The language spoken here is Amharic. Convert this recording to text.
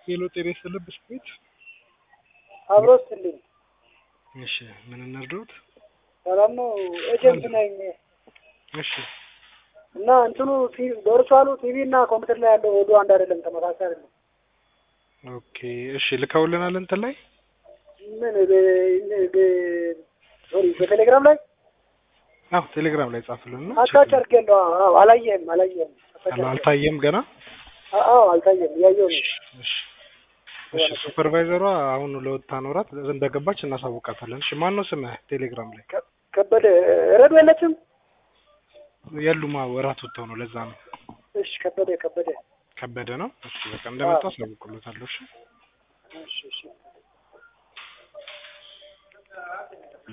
ሄሎ ጤና ይስጥልኝ ብስኩት። አብሮ ስትልኝ እሺ ምን እንርዳዎት? ሰላም ነው። ኤጀንት ነኝ እሺ እና እንትኑ ቨርቹዋሉ ቲቪ እና ኮምፒውተር ላይ ያለው ወዱ አንድ አይደለም፣ ተመሳሳይ አይደለም። ኦኬ እሺ ልከውልናል እንትን ላይ ምን በ- በ- ሶሪ በቴሌግራም ላይ አዎ ቴሌግራም ላይ ጻፍልን ነው አታች አድርጌያለሁ። አዎ አላየህም፣ አላየህም። አልታየም ገና አዎ አልታየም፣ እያየሁ ነው። እሺ እሺ ሱፐርቫይዘሯ አሁን ለወጣ ኖራት እንደገባች እናሳውቃታለን። እሺ ማን ነው ስምህ ቴሌግራም ላይ? ከ- ከበደ ረዱ የለችም። የሉማ ወራት ወጥተው ነው ለዛ ነው። እሺ ከበደ ከበደ ከበደ ነው። እሺ በቃ እንደመጣ አሳውቅሎታለሁ። እሺ እሺ እሺ